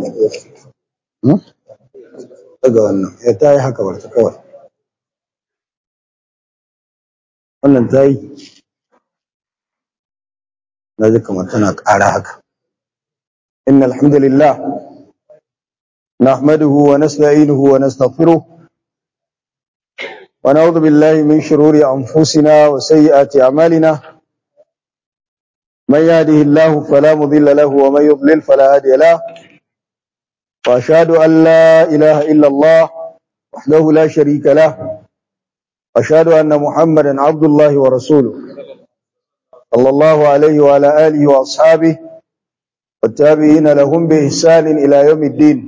wannan hmm? daga wannan ya ta yi haka barta kawai wannan ta yi na ji kamar tana ƙara haka inna alhamdulillah nahmaduhu wa nasta'inuhu wa nastaghfiruh wa na'udhu billahi min shururi anfusina wa sayyiati a'malina من يهده الله فلا مضل له ومن يضلل فلا هادي له واشهد ان لا اله الا الله وحده لا شريك له واشهد ان محمدا عبد الله ورسوله صلى الله عليه وعلى اله واصحابه والتابعين لهم باحسان الى يوم الدين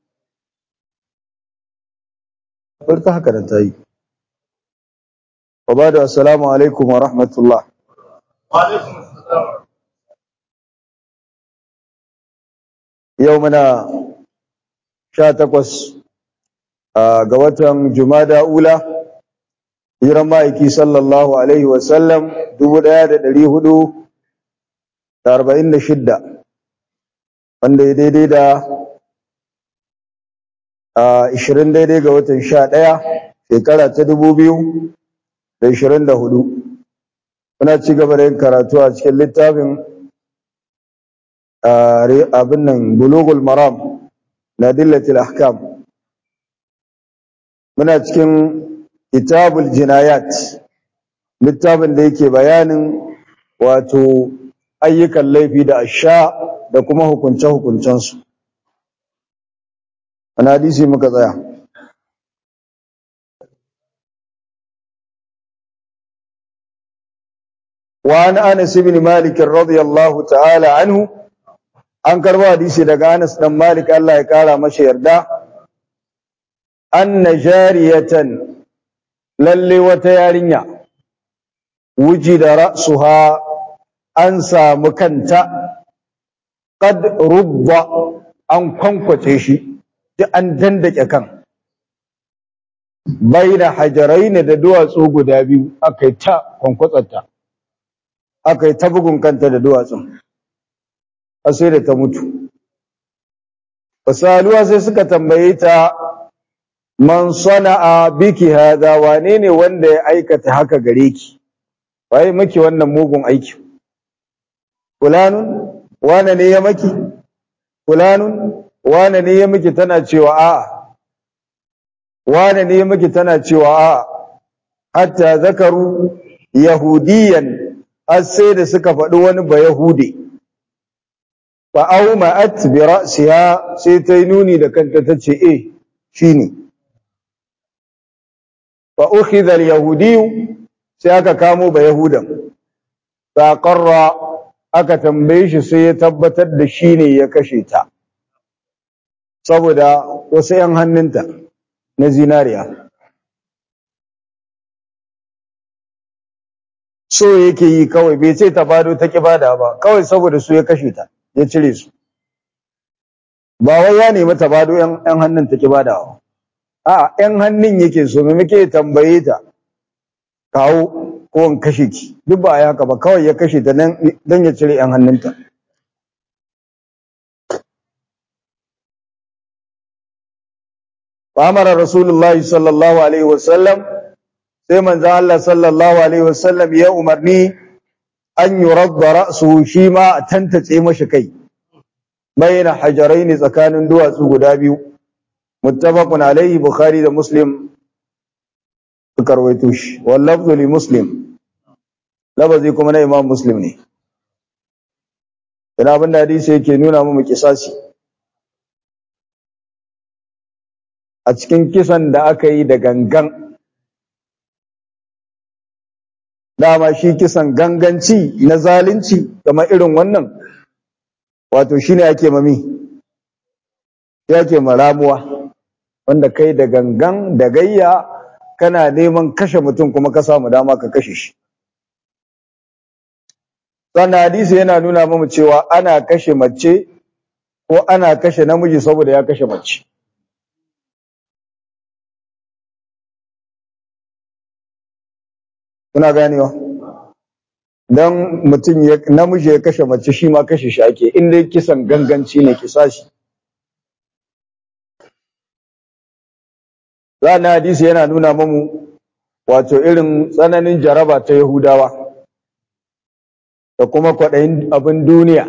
قلت هكذا انتهي وبعد السلام عليكم ورحمه الله وعليكم السلام yau muna sha takwas ga watan jumada ula hiran ma'aiki sallallahu alaihi wasallam dubu ɗaya da ɗari hudu da arba'in da shidda wanda ya daidai da ishirin daidai ga watan sha ɗaya shekara ta dubu biyu da ishirin da hudu muna ci gaba da yin karatu a cikin littafin abin nan bulugul maram na dillatil ahkam muna cikin kitabul jinayat littafin da yake bayanin wato ayyukan laifi da asha da kuma hukunce-hukuncensu wani hadisi muka tsaya وعن أنس بن مالك رضي الله تعالى عنه an karbo hadisi daga Anas dan Malik Allah ya kara masa yarda anna jariyatan lalle wata yarinya wujida ra'suha an samu kanta qad rubba an kwankwace shi duk an dandake kan baina hajarain da duwatsu guda biyu akai ta kwankwatsarta akai ta bugun kanta da duwatsun sai da ta mutu fasaluwa sai suka tambaye ta man sana'a biki hada wane ne wanda ya aikata haka gare ki waye maki wannan mugun aiki fulanun wane ne ya maki fulanun wane ne ya miki tana cewa a'a wane ne ya miki tana cewa a'a hatta zakaru yahudiyan har sai da suka faɗi wani ba yahudi fa'auma'at bi ra'siha sai ta yi nuni da kanta ta ce eh shine fa ukhidha al-yahudi sai aka kamo ba yahudan fa qarra aka tambaye shi sai ya tabbatar da shine ya kashe ta saboda wasu yan hannunta na zinariya so yake yi kawai bai ce ta bado ta kibada ba kawai saboda su ya kashe ta ya cire su ba wai ya nemi ta bado yan hannun take badawa a yan hannun yake so me muke tambaye ta kawo ko in kashe ki duk ba ya haka ba kawai ya kashe ta dan ya cire yan hannunta Amara Rasulullahi sallallahu alaihi wasallam sai manzo Allah sallallahu alaihi wasallam ya umarni an yuradda ra'suhu shi ma a tantace mashi kai bayna hajaraini tsakanin duwatsu guda biyu muttafaqun alaihi bukhari da muslim suka rawaito shi wal lafzu li muslim lafazi kuma na imam muslim ne ina abin da hadisi yake nuna mu kisasi a cikin kisan da aka yi da gangan dama shi kisan ganganci na zalunci kamar irin wannan wato shine ake mami yake maramuwa wanda kai da gangan da gayya kana neman kashe mutum kuma ka samu dama ka kashe shi sannan hadisi yana nuna mamu cewa ana kashe mace ko ana kashe namiji saboda ya kashe mace kuna ganewa dan mutum ya namiji ya kashe mace shi ma kashe shi ake in dai kisan ganganci ne kisa shi na hadisi yana nuna mamu wato irin tsananin jaraba ta Yahudawa da kuma kwaɗayin abin duniya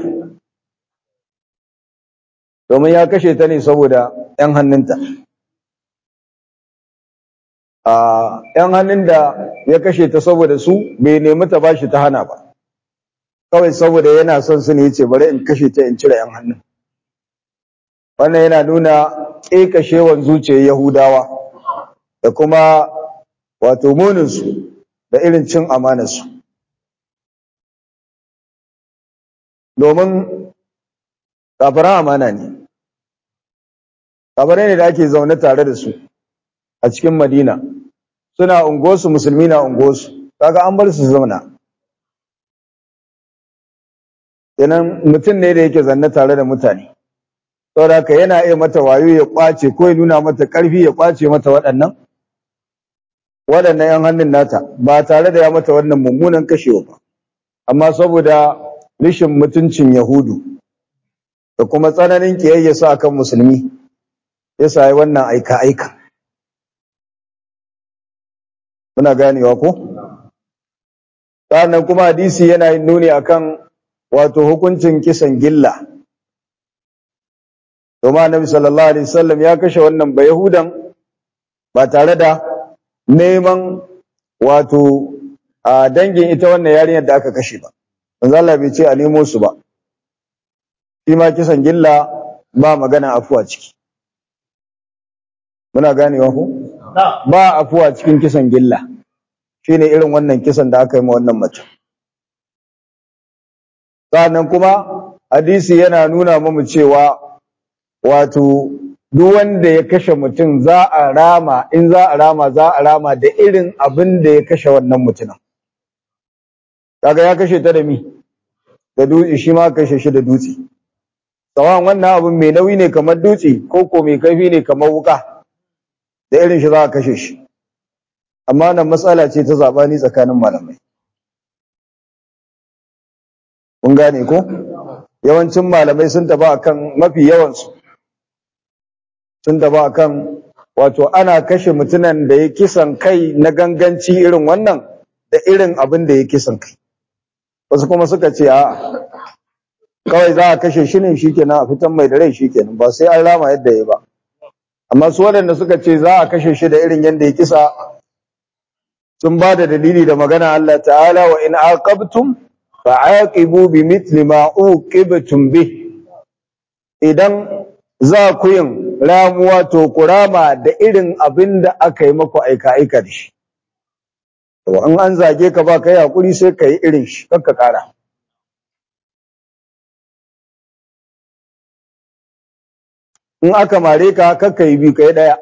domin ya kashe ta ne saboda ‘yan hannunta. A ‘yan hannun da ya kashe ta saboda su bai nemi ta bashi ta hana ba, kawai saboda yana son su ne ya ce bari in kashe ta in cire ‘yan hannun. Wannan yana nuna ƙeƙashewan zuciyar Yahudawa da kuma wato muninsu da irin cin amanarsu. Domin kafiran amana ne. kabarai ne da ake zaune tare da su a cikin Madina suna ungosu musulmi na ungosu kaga an bar su zauna kenan mutum ne da yake zanne tare da mutane saboda haka yana iya mata wayo ya kwace ko ya nuna mata karfi ya kwace mata waɗannan waɗannan yan hannun nata ba tare da ya mata wannan mummunan kashewa ba amma saboda rishin mutuncin Yahudu da kuma tsananin kiyayya su akan musulmi ya sayi wannan aika-aika. Muna ganewa ko? Sa'annan kuma hadisi yana yin nuni akan wato hukuncin kisan gilla. Domin Annabi sallallahu alaihi wasallam ya kashe wannan ba Yahudan ba tare da neman wato a dangin ita wannan yarinyar da aka kashe ba. Manzo Allah bai ce a nemo su ba. Shi ma kisan gilla ba magana afuwa ciki. muna ganewa ku ba afuwa cikin kisan gilla shine irin wannan kisan da aka yi ma wannan mace sannan kuma hadisi yana nuna mamu cewa wato duk wanda ya kashe mutum za a rama in za a rama za a rama da irin abin da ya kashe wannan mutumin kaga ya kashe ta da mi da dutse shi ma kashe shi da dutse tsawon wannan abin mai nauyi ne kamar dutse ko ko mai kaifi ne kamar wuka da irin shi za a kashe shi amma nan matsala ce ta zabani tsakanin malamai kun gane ko yawancin malamai sun taba akan mafi yawansu sun taba akan wato ana kashe mutunan da ya kisan kai na ganganci irin wannan da irin abin da ya kisan kai wasu kuma suka ce a kawai za a kashe shi ne shikenan a fitan mai da rai shikenan ba sai an rama yadda ya ba amma su waɗanda suka ce za a kashe shi da irin yadda ya kisa sun ba da dalili da magana Allah ta'ala wa in aqabtum fa'aqibu bi mithli ma uqibtum bih idan za ku yin ramuwa to ku rama da irin abin da aka yi maku aika aika da shi to in an zage ka ba kai hakuri sai ka yi irin shi kakka kara in aka mare ka kakka yi bi kai daya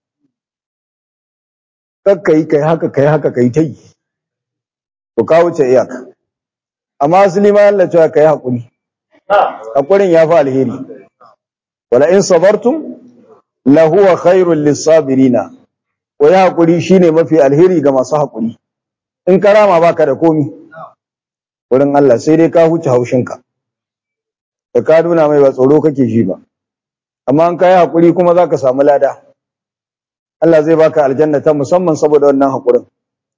kakka yi kai haka kai haka kai tai to ka wuce iyaka amma asali ma Allah cewa kai hakuri hakurin ya fi alheri wala in sabartum la huwa khairul lisabirina ko ya hakuri shine mafi alheri ga masu hakuri in karama baka da komi wurin Allah sai dai ka huce haushinka da ka nuna mai ba tsoro kake ji ba amma an kai hakuri kuma zaka samu lada Allah zai baka aljanna ta musamman saboda wannan hakurin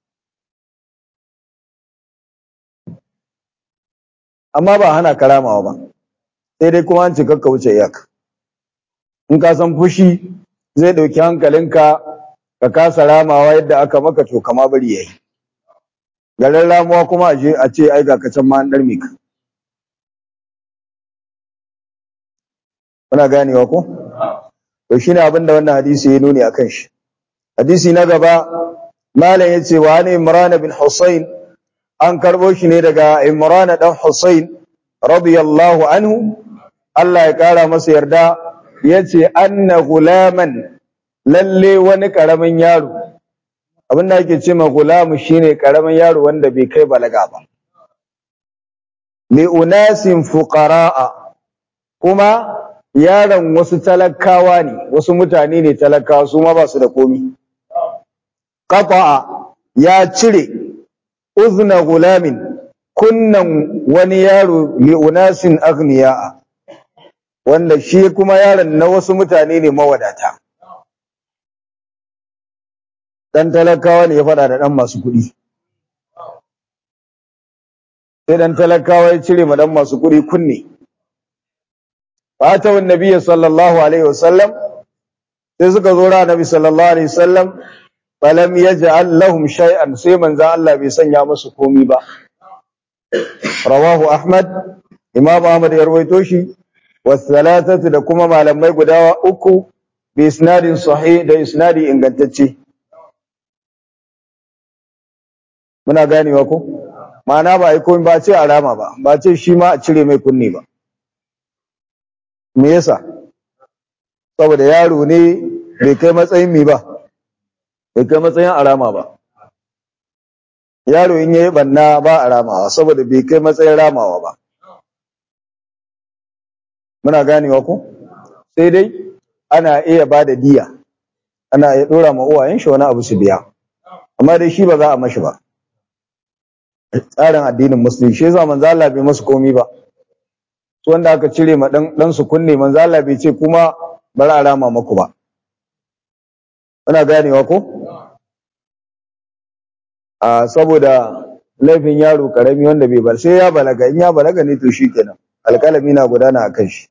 amma ba hana karamawa ba sai dai kuma an ce kakka wuce iyaka in ka san fushi zai dauki hankalinka ka kasa ramawa yadda aka maka to kama bari yayi garin ramuwa kuma a je a ce ai ga ka can ma an darme ka muna ganewa ko to shine abin da wannan hadisi ya nuni akan shi hadisi na gaba malam yace wa an imran bin husayn an karbo shi ne daga imran dan husayn radiyallahu anhu Allah ya kara masa yarda yace anna gulaman lalle wani karamin yaro abin da ake ce ma gulamu shine karamin yaro wanda bai kai balaga ba li unasin fuqaraa kuma yaron wasu talakawa ne wasu mutane ne talakawa su ma ba su da komi qata'a ya cire uzna gulamin kunnan wani yaro li unasin aghniya wanda shi kuma yaron na wasu mutane ne mawadata dan talakawa ne ya faɗa da dan masu kuɗi sai dan talakawa ya cire ma dan masu kuɗi kunne fata wa nabiyyi sallallahu alaihi wasallam sai suka zo ra nabi sallallahu alaihi wasallam falam yaj'al lahum shay'an sai manzo Allah bai sanya musu komi ba rawahu ahmad imam ahmad ya rawaito shi wasalatatu da kuma malamai guda uku bi isnadin sahih da isnadi ingantacce muna ganewa ko ma'ana ba ai komai ba ce alama ba ba ce shi ma a cire mai kunne ba me yasa saboda yaro ne bai kai matsayin mi ba bai kai matsayin alama ba yaro in yayi banna ba alamawa saboda bai kai matsayin ramawa ba muna ganewa ko sai dai ana iya ba da diya ana iya dora ma uwayen shi wani abu su biya amma dai shi ba za a mashi ba tsarin addinin musulmi shi yasa manzo Allah bai masu komi ba su wanda aka cire ma dan dan su kunne manzo Allah bai ce kuma bari a rama maku ba muna ganewa ko a saboda laifin yaro karami wanda bai bar sai ya balaga in ya balaga ne to shikenan alƙalami na gudana akan shi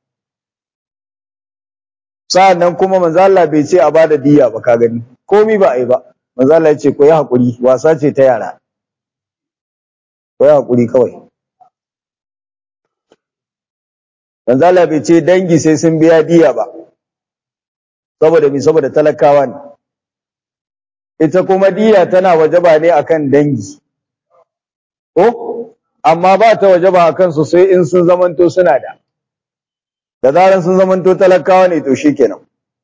sa'annan kuma manzo Allah bai ce a bada diya ba ka gani komi ba ai ba manzo Allah ya ce ko yi hakuri wasa ce ta yara ko yi hakuri kawai manzo Allah bai ce dangi sai sun biya diya ba saboda mi saboda talakawa ne ita kuma diya tana wajaba ne akan dangi ko amma ba ta wajaba akan su sai in sun zamanto suna da da zaran sun zamanto talakawa ne to shikenan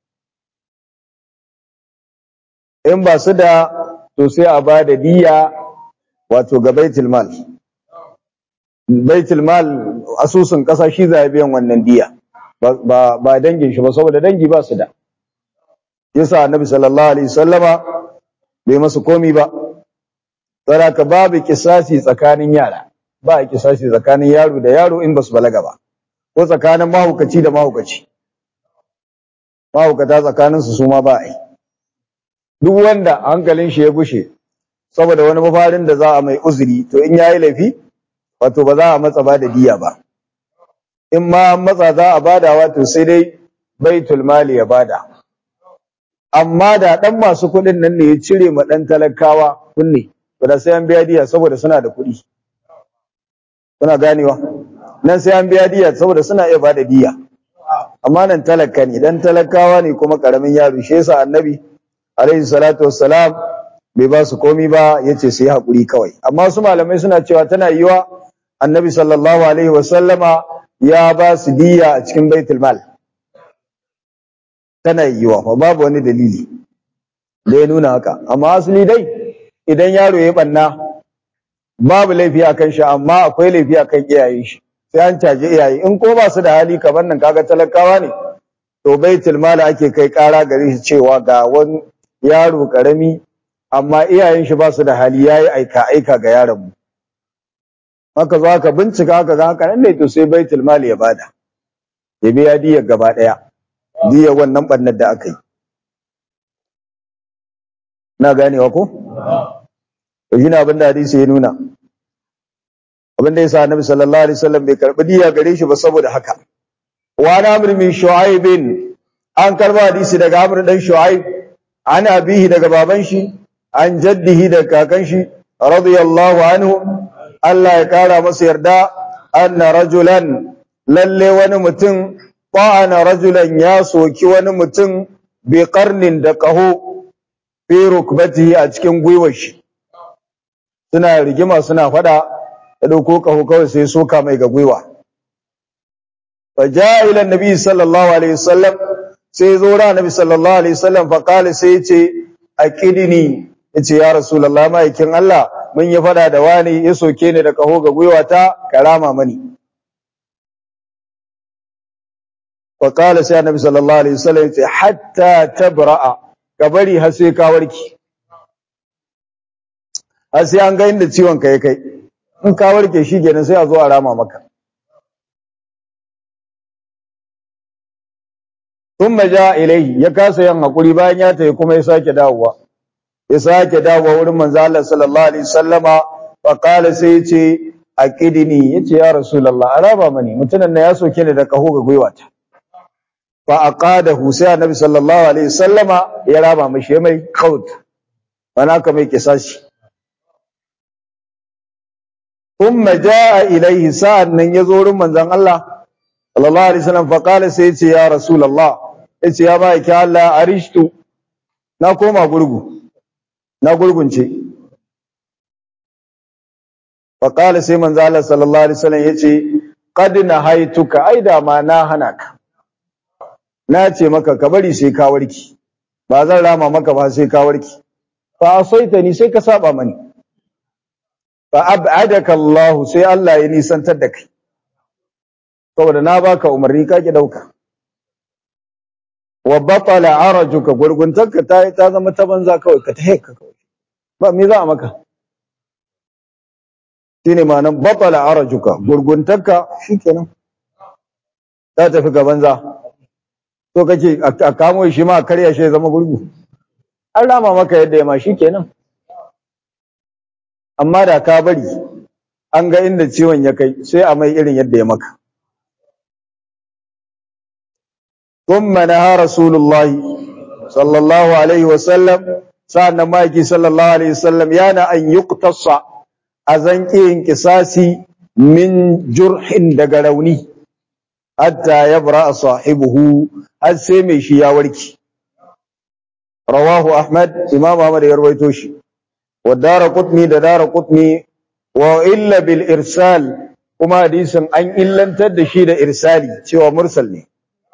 in ba su da to sai a ba da diya wato ga baitul mal baitul mal asusun kasa shi za biyan wannan diya ba ba dangin shi ba saboda dangi ba su da yasa annabi sallallahu alaihi wasallama bai masu komi ba ka babu kisasi tsakanin yara ba a kisasi tsakanin yaro da yaro in basu balaga ba ko tsakanin mahaukaci da mahaukaci mahaukata tsakanin su suma ba a yi duk wanda hankalin shi ya gushe saboda wani mafarin da za a mai uzuri to in yayi laifi wato ba za a matsa ba da diya ba in ma matsa za a bada wato sai dai baitul mali ya bada amma da dan masu kuɗin nan ne ya cire ma dan talakawa kunne to da sai an biya diya saboda suna da kuɗi kuna ganewa nan sai an biya diya saboda suna iya bada diya amma nan talaka ne dan talakawa ne kuma karamin yaro shi yasa annabi alaihi salatu wassalam bai ba su komi ba yace su yi hakuri kawai amma su malamai suna cewa tana yiwa annabi sallallahu alaihi wasallama ya ba su diya a cikin baitul mal tana yiwa fa babu wani dalili da ya nuna haka amma asali dai idan yaro ya banna babu laifi akan shi amma akwai laifi akan iyayen shi sai an caje iyaye in ko ba su da hali kamar nan kaga talakawa ne to baitul mal ake kai kara gare shi cewa ga wani yaro karami amma iyayen shi ba su da hali yayi aika aika ga yaron mu haka zo aka bincika haka ga haka nan ne to sai baitul mal ya bada ya biya diyar gaba daya diyar wannan bannar da aka yi na ganewa ko to shine abin da hadisi ya nuna abin da yasa annabi sallallahu alaihi wasallam bai karbi diya gare shi ba saboda haka wa na amr min shu'aib an karba hadisi daga amr dan shu'aib an abihi daga baban shi an jaddihi daga kakan shi radiyallahu anhu Allah ya kara masa yarda anna rajulan lalle wani mutum ta'ana rajulan ya soki wani mutum bi qarnin da qaho fi rukbatihi a cikin gwiwar shi suna rigima suna fada ya dauko kaho kawai sai soka mai ga gwiwa fa jaa ila annabi sallallahu alaihi wasallam sai zo ra annabi sallallahu alaihi wasallam fa qala sai yace aqidini yace ya rasulullah maikin Allah mun yi fada da wani ya soke ni da kaho ga gwiwa ta karama mani fa qala sai annabi sallallahu alaihi wasallam yace hatta tabra'a ka bari har sai ka warke har sai an ga inda ciwon ka ya kai in ka warke shi kenan sai a zo a rama maka thumma ja ilayhi ya kasa yin hakuri bayan ya tayi kuma ya sake dawowa ya sake dawo wurin manzo Allah sallallahu alaihi wasallama fa qala sai yace aqidini yace ya rasulullah araba mani mutunan na ya soke ni da kaho ga gwiwata fa aqadahu sai annabi sallallahu alaihi wasallama ya raba mishi mai kaut wana ka mai kisashi thumma jaa ilaihi sa'an nan yazo wurin manzon Allah sallallahu alaihi wasallam fa qala sai yace ya rasulullah yace ya ba ki Allah arishtu na koma gurgu na gurgunce fa qala sai manzo Allah sallallahu alaihi wasallam yace qad nahaituka ai da ma na hana ka na ce maka ka bari sai ka warki ba zan rama maka ba sai ka warki fa asaita ni sai ka saba mani fa ab'adaka Allah sai Allah ya nisantar da kai saboda na baka umarni ka ki dauka wa batala arajuka gurguntarka ta ta zama ta banza kawai ka tahe ka kawai ba me za a maka shine ma'anar batala arajuka gurguntarka shikenan ta tafi ga banza to kake a kamo shi ma a karya shi ya zama gurgu an rama maka yadda ya ma shikenan amma da ka bari an ga inda ciwon ya kai sai a mai irin yadda ya maka ثم نهى رسول الله صلى الله عليه وسلم سألنا مايكي صلى الله عليه وسلم يانا أن يقتص أزنكي انكساسي من جرح دقلوني حتى يبرأ صاحبه السيمي شيا وركي رواه أحمد إمام أحمد يرويتوشي والدار قطني دار قطني وإلا بالإرسال وما حديث أن إلا تدشي دا إرسالي سوى مرسلني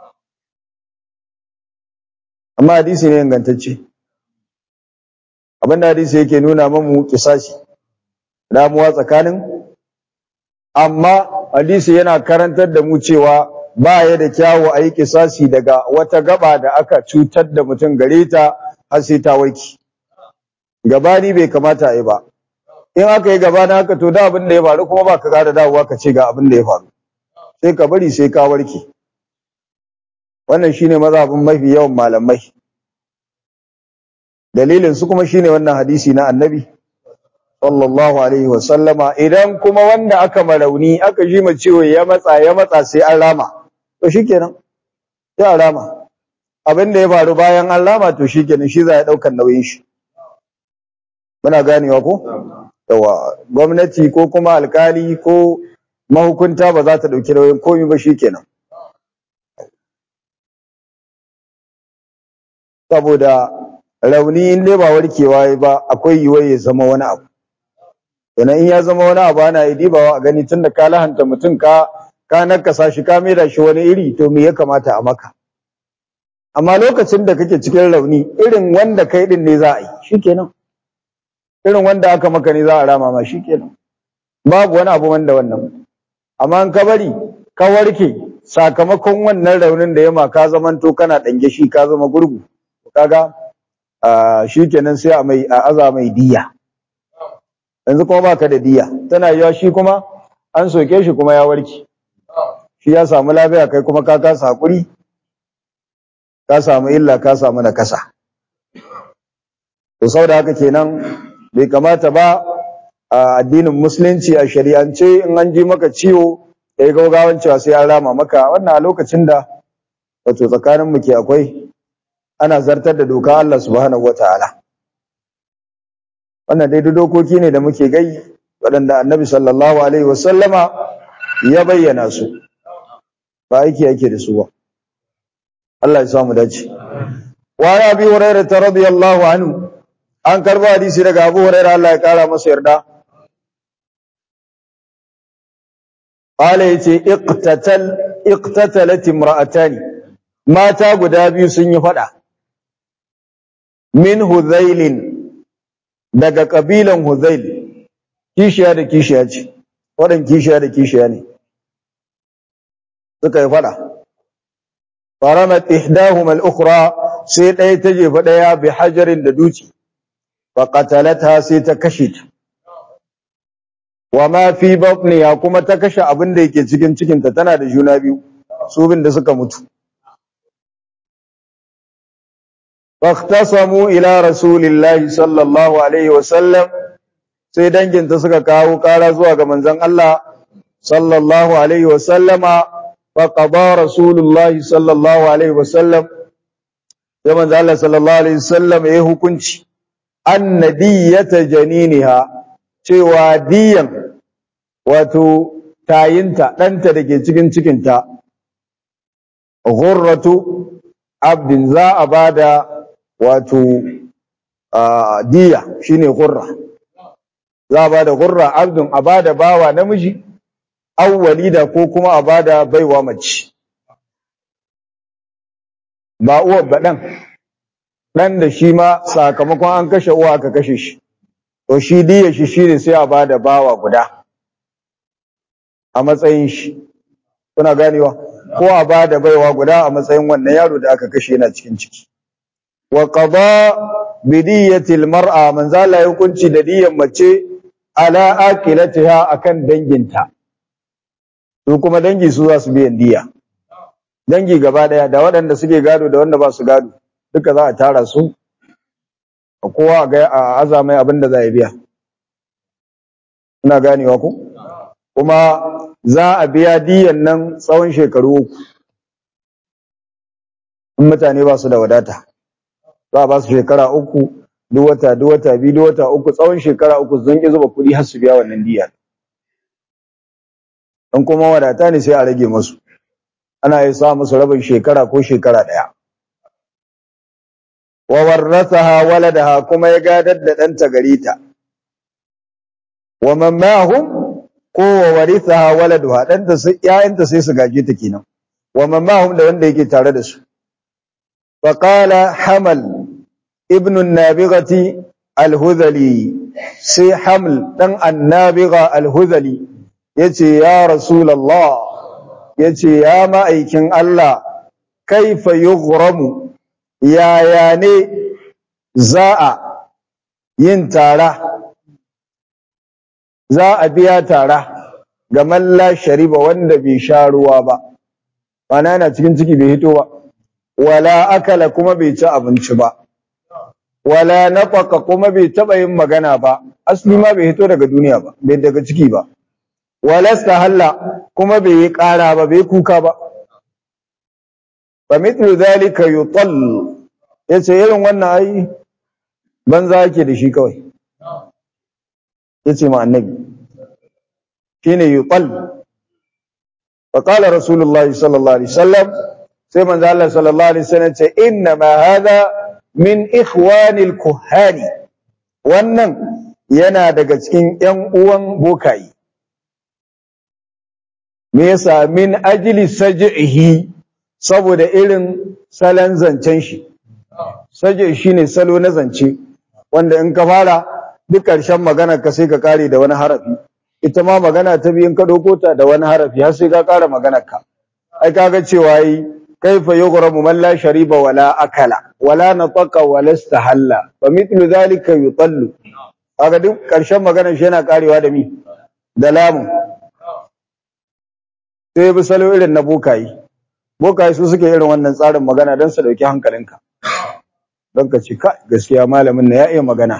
amma hadisi ne ingantacce abinda hadisi yake nuna mamu kisashi damuwa tsakanin amma hadisi yana karantar da mu cewa ba ya da kyawu a yi kisasi daga wata gaba da aka cutar da mutum gare ta har sai ta warki gabani bai kamata a yi ba in aka yi gabana haka to da abin da ya faru kuma ba ka ƙara dawowa ka ce ga abin da ya faru sai ka bari sai ka warke wannan shine mazhabin mafi yawan malamai dalilin su kuma shine wannan hadisi na annabi sallallahu alaihi wa sallama idan kuma wanda aka marauni aka ji ma ciwo ya matsa ya matsa sai an rama to shikenan sai an rama abin da ya faru bayan an rama to shikenan shi za ya daukar nauyin shi muna ganewa ko yawa gwamnati ko kuma alkali ko mahukunta ba za ta dauki nauyin komai ba shikenan saboda rauni in dai ba warkewa ba akwai yiwuwar ya zama wani abu Yana in ya zama wani abu ana yi dibawa a gani tunda ka lahanta mutum ka ka nakasa shi ka maida shi wani iri to me ya kamata a maka amma lokacin da kake cikin rauni irin wanda kai din ne za a yi shikenan irin wanda aka maka ne za a rama ma shikenan babu wani abu wanda wannan amma in ka bari ka warke sakamakon wannan raunin da ya ma ka zamanto kana dange shi ka zama gurgu kaga shikenan sai a mai a aza mai diya yanzu kuma baka da diya tana yiwa shi kuma an soke shi kuma ya warke shi ya samu lafiya kai kuma ka kasa hakuri ka samu illa ka samu nakasa to saboda haka kenan bai kamata ba a addinin musulunci a shari'ance in an ji maka ciwo da ya gaugawan cewa sai an rama maka wannan a lokacin da wato tsakanin mu ke akwai ana zartar da doka Allah subhanahu wataala wannan dai dokoki ne da muke gai waɗanda annabi sallallahu alaihi wasallama ya bayyana su ba aiki yake da su ba Allah ya samu dace wa ya bi hurairah radiyallahu anhu an karba hadisi daga Abu Hurairah Allah ya kara masa yarda qala yace iqtatal iqtatalat imra'atani mata guda biyu sun yi fada min huzailin daga kabilan huzail kishiya da kishiya ce wadan kishiya da kishiya ne suka yi fada faramat ihdahuma al-ukhra sai ɗaya ta jefa ɗaya bi hajarin da duci fa qatalata sai ta kashe ta wa ma fi batniha kuma ta kashe abin da yake cikin cikinta tana da juna biyu su bin da suka mutu faqtasamu ila rasulillahi sallallahu alaihi wasallam sai danginta suka kawo kara zuwa ga manzon Allah sallallahu alaihi wasallama faqada rasulullahi sallallahu alaihi wasallam sai manzon Allah sallallahu alaihi wasallam ya hukunci annadiyata janiniha cewa diyan wato tayinta ɗanta da ke cikin cikinta ghurratu abdin za a bada wato diya shine ghurra za a bada ghurra abdin a bada bawa namiji aw walida ko kuma a bada baiwa mace ba uwa ba dan dan da shi ma sakamakon an kashe uwa aka kashe shi to shi diya shi shine sai a bada bawa guda a matsayin shi kuna ganewa ko a bada baiwa guda a matsayin wannan yaro da aka kashe yana cikin ciki wa qada bi diyatil mar'a man zala hukunci da diyan mace ala akilatiha akan danginta su kuma dangi su za su biyan diya dangi gaba daya da waɗanda suke gado da wanda ba su gado duka za a tara su kowa ga a azamai abin da za a biya ina ganewa ku kuma za a biya diyan nan tsawon shekaru uku in mutane ba su da wadata za a ba su shekara uku duk wata duk wata biyu duk wata uku tsawon shekara uku zan ki zuba kuɗi har su biya wannan diya in kuma wadata ne sai a rage musu ana yi sa musu rabin shekara ko shekara ɗaya wa warrathaha waladaha kuma ya gadar da ɗanta gare ta wa man ma'hum ko wa warithaha waladuha ɗanta sai ƴaƴanta sai su gaje ta kenan wa man ma'hum da wanda yake tare da su fa qala hamal ibn an-nabighati al-hudhali sai haml dan an-nabigha al-hudhali yace ya rasulullah yace ya ma'aikin Allah kaifa yughramu yaya ne za a yin tara za a biya tara ga malla shariba wanda bai sha ruwa ba mana yana cikin ciki bai hito ba wala akala kuma bai ci abinci ba wala nafaka kuma bai taba yin magana ba asli ma bai hito daga duniya ba bai daga ciki ba wala stahalla kuma bai yi ƙara ba bai kuka ba fa mithlu dhalika yutal yace irin wannan ai banza yake da shi kawai yace ma annabi shine yutal fa qala rasulullah sallallahu alaihi wasallam sai manzo Allah sallallahu alaihi wasallam ce inna ma hadha min ikhwanil kuhani wannan yana daga cikin ƴan uwan bokayi me yasa min ajli saj'ihi saboda irin salon zancen shi saje shine salo na zance wanda in ka fara duk ƙarshen magana ka sai ka kare da wani harafi ita ma magana ta biyu in ka dauko ta da wani harafi har sai ka kara maganar ka ai kaga cewa yi kaifa yughramu man la shariba wala akala wala nataqa wala istahalla fa mithlu dhalika yutallu kaga duk ƙarshen maganar shi yana karewa da mi da lamun sai bi salo irin na bokayi bokaye su suke irin wannan tsarin magana don su dauki hankalinka don ka ce ka gaskiya malamin na ya iya magana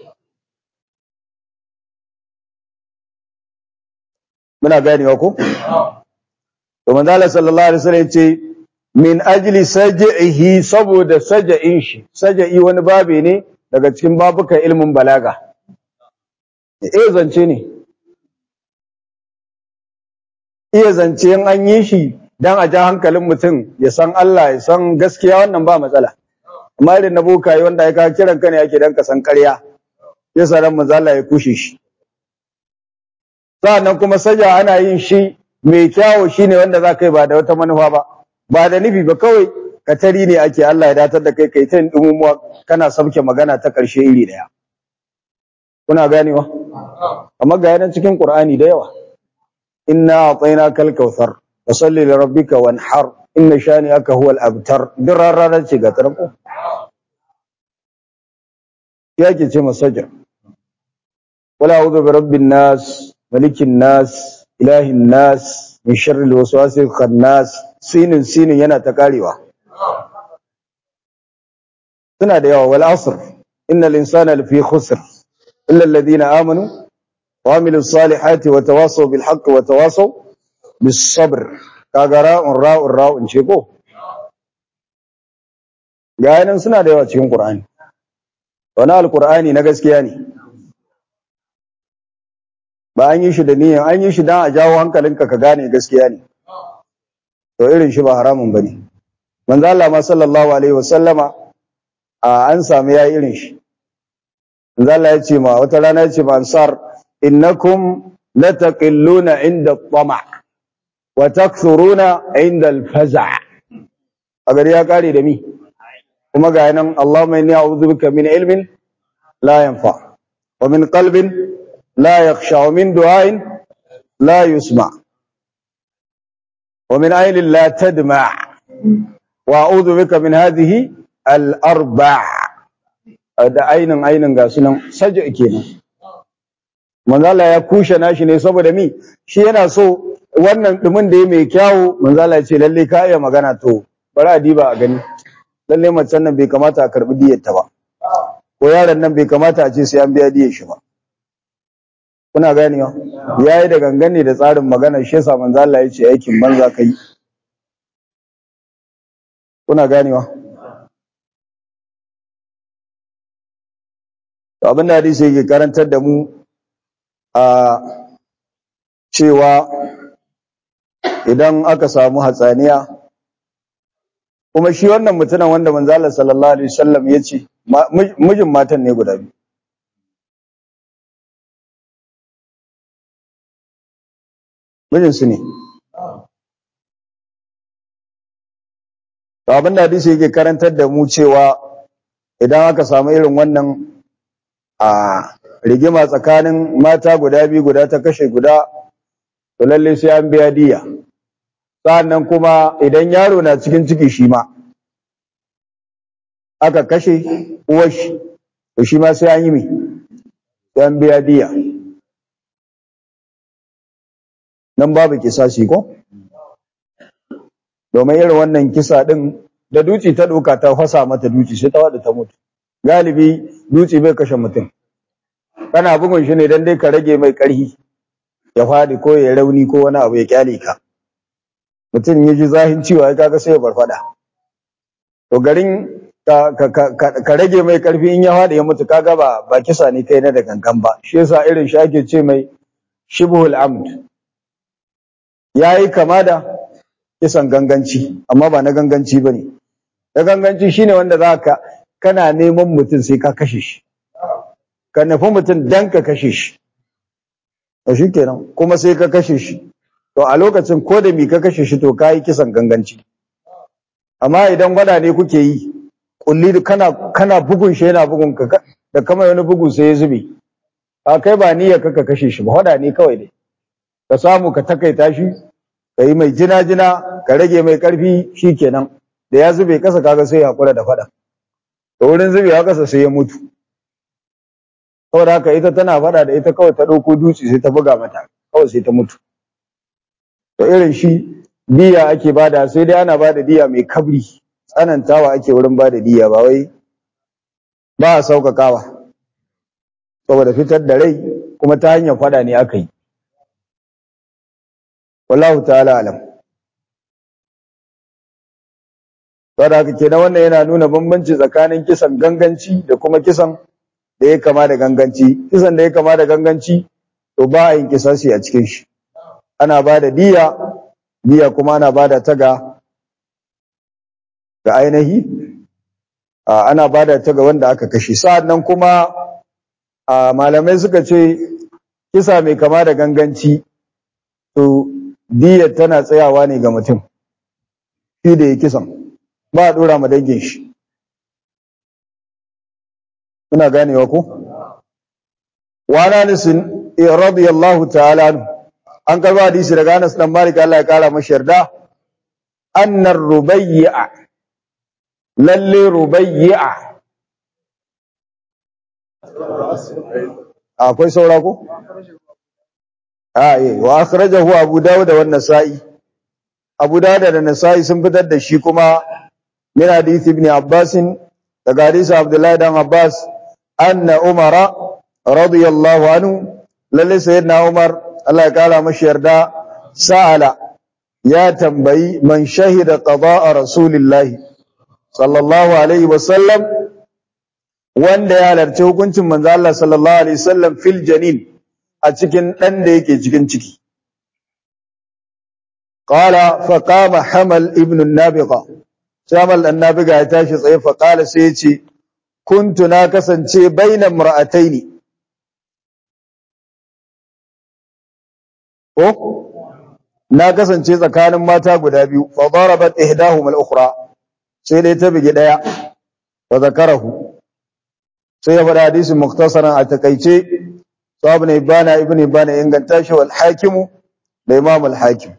muna ganewa ko to manzo Allah sallallahu alaihi wasallam ce min ajli saj'ihi saboda saja'in shi saja'i wani babe ne daga cikin babukan ilmin balaga eh zance ne iya zance in an yi shi dan a ja hankalin mutum ya san Allah ya san gaskiya wannan ba matsala amma irin na bokaye wanda ya kawo kiran ka ne yake dan ka san ƙarya ya sa ran manzo Allah ya kushe shi sa'annan kuma saja ana yin shi mai kyawu shine wanda za ka yi ba da wata manufa ba ba da nufi ba kawai ka tari ne ake Allah ya datar da kai kai ta dumumuwa kana sabke magana ta ƙarshe iri daya kuna ganewa amma ga yanan cikin Qur'ani da yawa inna a'tainakal kautsar fasalli li rabbika wanhar inna shani'aka huwal abtar dirarara ce ga tarko yake ce masajar wala a'udhu bi rabbin nas malikin nas ilahin nas min sharri alwaswasil khannas sinin sinin yana ta karewa suna da yawa wal asr innal insana lafi khusr illa alladhina amanu wa amilus salihati wa tawasaw bil haqqi wa tawasaw bis sabr kaga ra'un ra'un ra'un ce ko ga nan suna da yawa cikin qur'ani wani alqur'ani na gaskiya ne ba an yi shi da niyyar an yi shi dan a jawo hankalinka ka gane gaskiya ne to irin shi ba haramun bane manzo Allah ma sallallahu alaihi wasallama a an samu yayi irin shi manzo Allah ya ce ma wata rana ya ce ma ansar innakum lataqilluna inda tama wa takthuruna inda al-faza' a gari ya kare da mi kuma ga nan Allahumma inni a'udhu bika min ilmin la yanfa wa min qalbin la yakhsha wa min du'ain la yusma wa min aynin la tadma wa a'udhu bika min hadhihi al-arba' da ainin ainin ga sunan saja kenan manzo Allah ya kushe nashi ne saboda mi shi yana so wannan dumin da ya mai kyawu manzo Allah ya ce lalle ka iya magana to bari a diba a gani lalle macen nan bai kamata a karbi diyar ta ba ko yaron nan bai kamata a ce sai an biya diyar shi ba kuna ganewa yayi da gangan ne da tsarin magana shi yasa manzo Allah ya ce aikin banza kai kuna ganewa to abin da hadisi yake karantar da mu a cewa idan aka samu hatsaniya kuma shi wannan mutumin wanda manzo Allah sallallahu alaihi wasallam yace mijin matan ne guda biyu mijin su ne to abin da hadisi yake karantar da mu cewa idan aka samu irin wannan a rigima tsakanin mata guda biyu guda ta kashe guda to lalle sai an biya diya sa'annan kuma idan yaro na cikin ciki shi ma aka kashe uwar shi to shi ma sai an yi mai sai an biya diya nan babu kisasi ko domin irin wannan kisa din da duci ta ɗauka ta fasa mata duci sai ta wada ta mutu galibi duci bai kashe mutum kana bugun shi ne dan dai ka rage mai ƙarfi ya faɗi ko ya rauni ko wani abu ya kyale ka mutum ya ji zahin ciwo ya kaga sai ya farfada to garin ka, ka, rage mai ƙarfi in ya faɗi ya mutu kaga ba ba kisa ne kai na da gangan ba shi yasa irin shi ake ce mai shibhul amd yayi kama da kisan ganganci amma ba na ganganci bane na ganganci shine wanda zaka kana neman mutum sai ka kashe shi ka nufi mutum dan ka kashe shi to shikenan kuma sai ka kashe shi to a lokacin ko da mi ka kashe shi to kai kisan ganganci amma idan gwada ne kuke yi kulli kana kana bugun shi yana bugun ka da kamar wani bugu sai ya zube a kai ba niyyar ka ka kashe shi ba hada ne kawai dai ka samu ka takaita shi ka yi mai jina jina ka rage mai karfi shikenan da ya zube kasa kaga sai ya hakura da fada to wurin zubewa kasa sai ya mutu saboda haka ita tana fada da ita kawai ta ɗauko dutse sai ta buga mata kawai sai ta mutu to irin shi diya ake bada sai dai ana bada diya mai kabri tsanantawa ake wurin bada diya ba wai ba a sauƙaƙawa saboda fitar da rai kuma ta hanyar fada ne aka yi wallahu ta'ala alam saboda haka kenan wannan yana nuna bambanci tsakanin kisan ganganci da kuma kisan da ya kama da ganganci kisan da ya kama da ganganci to ba a yin kisasi a cikin shi ana ba da diya diya kuma ana ba da ta ga ga ainihi ana ba da ta ga wanda aka kashe sa'an nan kuma malamai suka ce kisa mai kama da ganganci to diya tana tsayawa ne ga mutum shi da ya kisan ba a dora ma dangin shi Muna ganewa ko? Wana nisin radiyallahu ta'ala an karba hadisi daga Anas dan Malik Allah ya kara masa yarda annar rubayya lalle rubayya akwai saura ko? a eh wa akhrajahu Abu Dawud wa Nasa'i Abu Dawud da Nasa'i sun fitar da shi kuma min hadisi ibn Abbas daga hadisi Abdullahi dan Abbas anna Umara radiyallahu anhu lalle sayyidina Umar Allah ya kara mashi yarda sa'ala ya tambayi man shahida qada'a rasulillahi sallallahu alaihi wasallam wanda ya halarci hukuncin manzo Allah sallallahu alaihi wasallam fil janin a cikin dan da yake cikin ciki qala fa qama hamal ibn an-nabiqa hamal an-nabiqa ya tashi tsaye fa qala sai ya ce kuntu na kasance baina mar'ataini ko na kasance tsakanin mata guda biyu fa darabat ihdahum al-ukhra sai dai ta bige daya wa zakarahu sai ya faɗa hadisin muktasaran a takaice sahabu ne ibana ibn ibana inganta shi wal hakimu da imam al hakim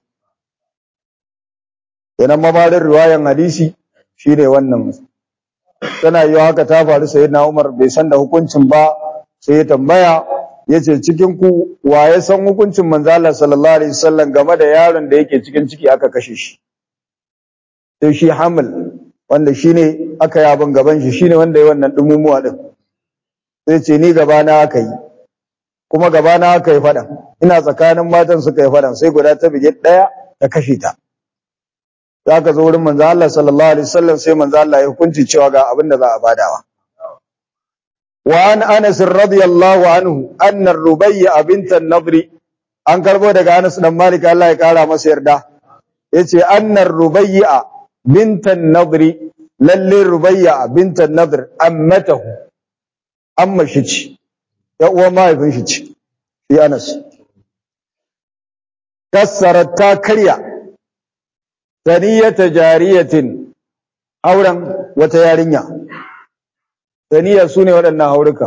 kenan mabarin riwayan hadisi shine wannan tana yi haka ta faru sayyidina Umar bai san da hukuncin ba sai ya tambaya yace cikin ku wa ya san hukuncin manzo Allah sallallahu alaihi wasallam game da yaron da yake cikin ciki aka kashe shi sai shi Hamal wanda shine aka yi abin gaban shi shine wanda ya wannan dumumuwa din sai ce ni gaba na aka yi kuma gaba na aka yi fadan ina tsakanin matan suka yi fadan sai guda ta bige daya ta kashe ta za ka zo wurin manzo Allah sallallahu alaihi wasallam sai manzo Allah ya hukunci cewa ga abin da za a badawa wa an Anas radiyallahu anhu anna Rubayya bint an-Nadri an karbo daga Anas dan Malik Allah ya kara masa yarda yace anna Rubayya bint an-Nadri lalle Rubayya bint an-Nadr ammatahu amma shi ce ya uwa mahaifin shi ce shi Anas kassarat ta karya saniyata jariyatin auren wata yarinya saniya su ne waɗannan hauruka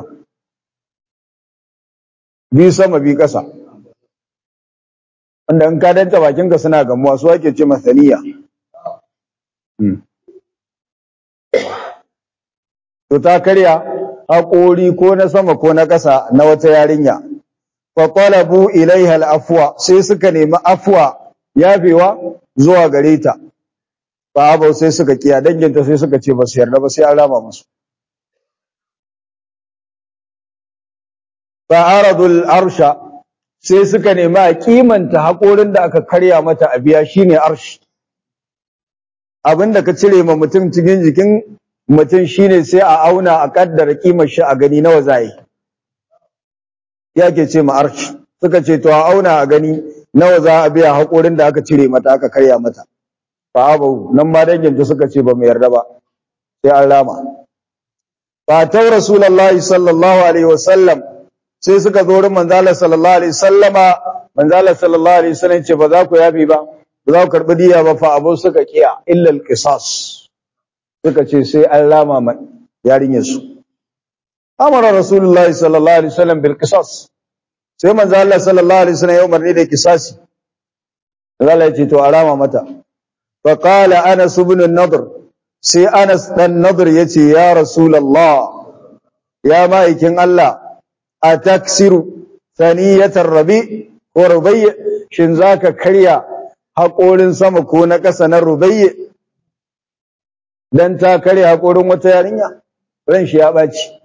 bi sama bi ƙasa wanda in ka danta bakinka suna gamuwa su ake ce masaniya to ta karya haƙori ko na sama ko na ƙasa na wata yarinya fa qalabu ilaiha al-afwa sai suka nemi afwa yafewa zuwa gare ta fa abau sai suka kiya danginta sai suka ce ba su yarda ba sai an rama musu fa aradul arsha sai suka nemi a kimanta haƙorin da aka karya mata a biya shine arsh abinda ka cire ma mutum cikin jikin mutum shine sai a auna a kaddara kimar shi a gani nawa zai yake ce ma arsh suka ce to a auna a gani nawa za a biya haƙorin da aka cire mata aka karya mata fa abu nan ma danginta suka ce ba mu yarda ba sai an rama fa ta rasulullahi sallallahu alaihi wasallam sai suka zo wurin manzala sallallahu alaihi wasallama manzala sallallahu alaihi wasallam ce ba za ku yafi ba ba za ku karbi diya ba fa abu suka kiya illa alqisas suka ce sai an rama ma yarinyar su amara rasulullahi sallallahu alaihi wasallam bil qisas sai manzo Allah sallallahu alaihi wasallam ya umarni da kisasi Allah ya ce to arama mata fa qala Anas ibn an-Nadr sai Anas dan Nadr yace ya Rasulullah ya ma'aikin Allah ataksiru thaniyatar rabi ko rubayy shin zaka karya haƙorin sama ko na ƙasa na rubayy dan ta karya haƙorin wata yarinya ran shi ya baci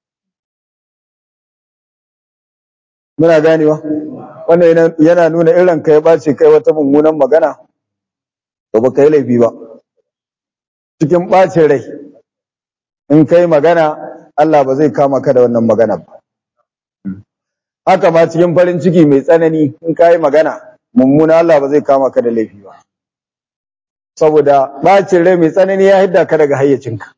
muna ganewa wannan yana nuna irin kai bace kai wata mummunan magana to ba kai laifi ba cikin bacin rai in kai magana Allah ba zai kama ka da wannan magana ba haka ma cikin farin ciki mai tsanani in kai magana mummuna Allah ba zai kama ka da laifi ba saboda bacin rai mai tsanani ya hidda ka daga hayyacinka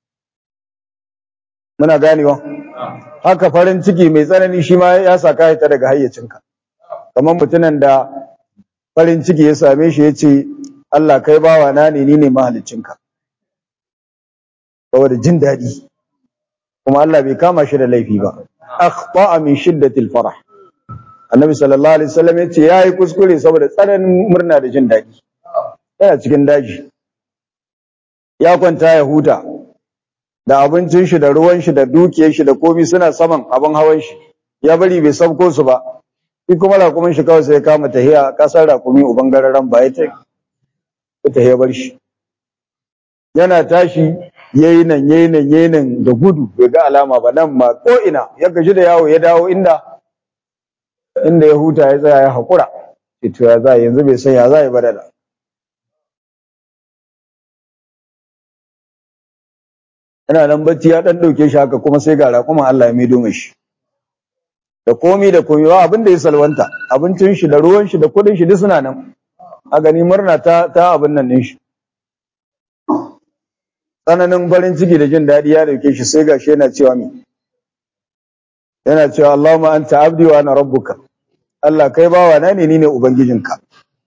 muna ganewa haka farin ciki mai tsanani shi ma ya saka ta daga hayyacinka kamar mutumin da farin ciki ya same shi ya ce Allah kai bawa na ne ni ne mahaliccinka saboda jin daɗi kuma Allah bai kama shi da laifi ba akhta'a min shiddatil farah annabi sallallahu alaihi wasallam ya ce yayi kuskure saboda tsananin murna da jin daɗi yana cikin daji ya kwanta ya huta da abincin shi da ruwan shi da dukiyar shi da komai suna saman abin hawan shi ya bari bai sabko su ba shi kuma rakumin shi kawai sai ya kama tahiya kasar rakumi uban gararan ba ya ta tahiya bar shi yana tashi yayi nan yayi nan yayi nan da gudu bai ga alama ba nan ma ko ina ya gaji da yawo ya dawo inda inda ya huta ya tsaya ya hakura to ya za yanzu bai san ya za ya badala yana nan bacci ya dan dauke shi haka kuma sai ga raƙuma Allah ya maido mashi da komi da komi ba abin da ya salwanta abincin shi da ruwan shi da kudin shi duk suna nan a gani murna ta ta abin nan din shi tsananin farin ciki da jin daɗi ya dauke shi sai gashi yana cewa mi yana cewa Allahumma anta abdi wa ana rabbuka Allah kai bawa na ne ni ne ubangijinka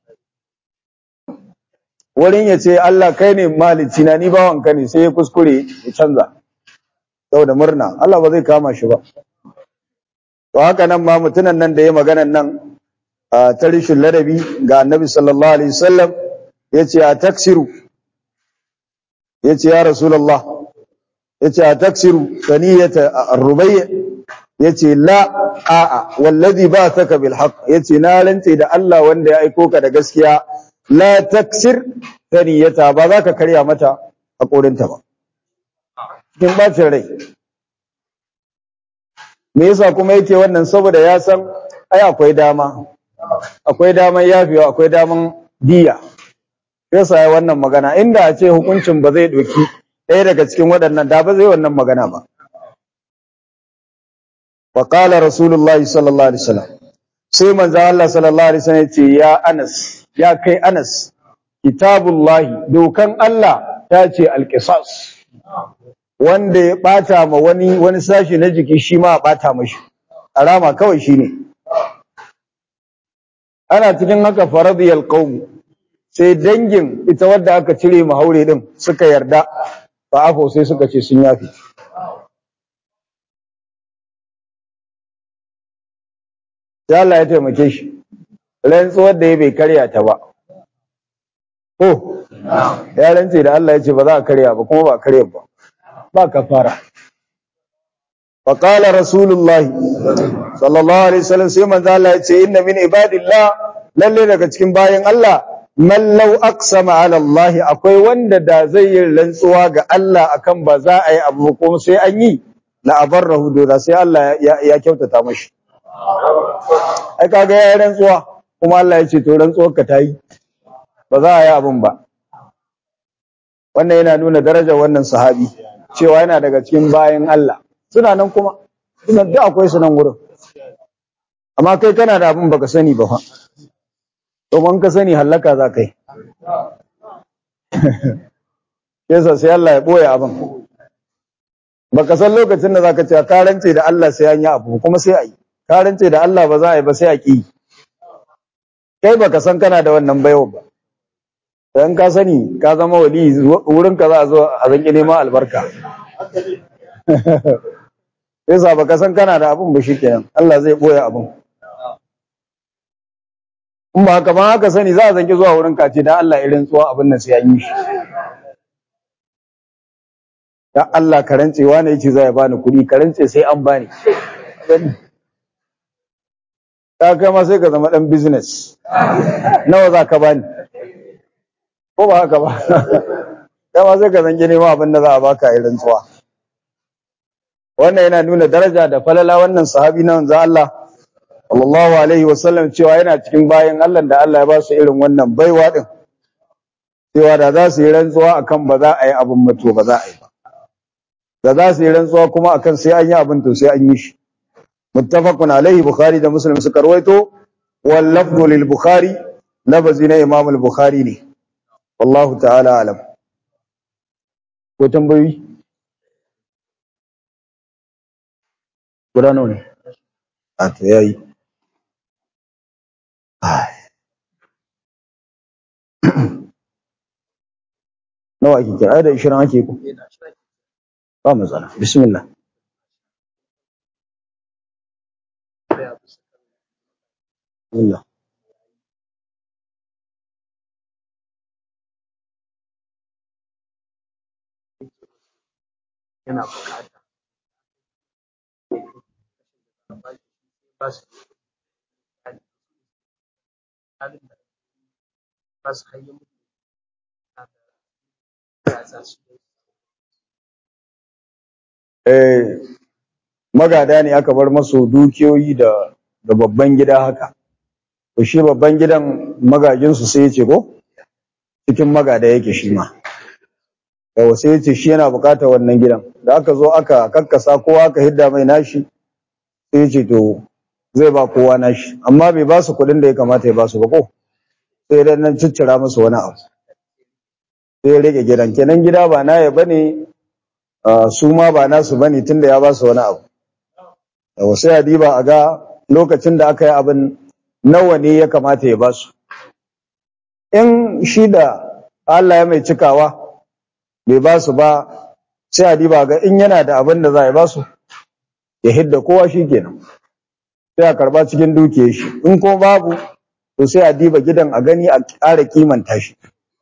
wurin ya ce Allah kai ne malici na ni bawanka ne sai ya kuskure ya canza saboda murna Allah ba zai kama shi ba to haka nan ma mutunan nan da ya maganan nan a tarishin ladabi ga annabi sallallahu alaihi wasallam yace a taksiru yace ya rasulullah yace a taksiru saniyata ar-rubayy yace la a'a wallazi ba'athaka bil haqq yace na rantse da Allah wanda ya aiko ka da gaskiya la taksir saniyata ba za ka karya mata a korinta ba cikin bacin rai me yasa kuma yake wannan saboda ya san ai akwai dama akwai daman yafiwa akwai daman diya yasa ya wannan magana inda a ce hukuncin ba zai doki ɗaya daga cikin waɗannan da ba zai wannan magana ba wa qala rasulullahi sallallahu alaihi wasallam sai manzo Allah sallallahu alaihi wasallam ya ce ya Anas ya kai Anas kitabullahi dokan Allah ta ce alqisas wanda ya bata ma wani wani sashi na jiki shi ma a bata mashi alama kawai shine ana cikin haka faradiyal qaum sai dangin ita wadda aka cire ma haure din suka yarda fa afo sai suka ce sun yafi sai Allah ya taimake shi rantsuwar da ya bai karya ta ba ko ya rantse da Allah ya ce ba za a karya ba kuma ba a karya ba ba kafara fa qala rasulullah sallallahu alaihi wasallam sai manzo Allah ya ce inna min ibadillah lalle daga cikin bayan Allah man law aqsama ala Allah akwai wanda da zai yi rantsuwa ga Allah akan ba za a yi abu ko sai an yi la abarrahu da sai Allah ya kyautata mashi ai kaga ya rantsuwa kuma Allah ya ce to rantsuwar ka tayi ba za a yi abun ba wannan yana nuna darajar wannan sahabi cewa yana daga cikin bayan Allah suna nan kuma suna duk akwai su nan wurin amma kai kana da abin baka sani ba fa domin ka sani hallaka za ka yi yasa sai Allah ya boye abin baka san lokacin da zaka ce ka rance da Allah sai an yi abu kuma sai a yi ka rance da Allah ba za a yi ba sai a ki kai baka san kana da wannan baiwa ba dan ka sani ka zama wali wurin ka za a zo a zanki neman albarka yasa baka san kana da abun ba shikenan Allah zai boye abun in ba haka ba haka sani za a zanki zuwa wurin ka ce dan Allah irin tsuwa abin nan sai an yi shi dan Allah ka rantse wani yace zai bani kuɗi ka rantse sai an bani ka kai ma sai ka zama dan business nawa za ka bani ko ba haka ba kai ma sai ka zanki neman abin da za a baka irin tsuwa wannan yana nuna daraja da falala wannan sahabi na manzo Allah sallallahu alaihi wasallam cewa yana cikin bayan Allah da Allah ya ba su irin wannan baiwa din cewa da za su yi rantsuwa akan ba za a yi abin mato ba za a yi ba da za su yi rantsuwa kuma akan sai an yi abin to sai an yi shi muttafaqun alaihi bukhari da muslim suka rawaito wal lafdhu lil bukhari lafazi na imam al bukhari ne wallahu ta'ala alam ko tambayoyi guda nawa ne a to yayi nawa ake kira ai da 20 ake ku ba matsala bismillah bismillah yana bukata ba su halin da ba su hanyar mutu ya za su eh magada ne aka bar masu dukiyoyi da da babban gida haka to shi babban gidan magajinsu sai ya ce ko cikin magada yake shi ma yawa sai ya ce shi yana bukatar wannan gidan da aka zo aka kakkasa kowa aka hidda mai nashi sai ya ce to zai ba kowa nashi amma bai ba su kuɗin da ya kamata ya ba su ba ko sai dan nan ciccira musu wani abu sai ya rage gidan kenan gida ba na ya bane ah, su ma ba nasu bane tunda ya ba su wani abu yawa sai a diba a ga lokacin da aka yi abin nawa ne ya kamata ya ba su in shi da Allah ya mai cikawa bai ba su ba sai a diba ga in yana da abin da za a ba su ya hidda kowa shi kenan sai a karba cikin dukiyar shi in ko babu to sai a diba gidan a gani a ƙara kimanta shi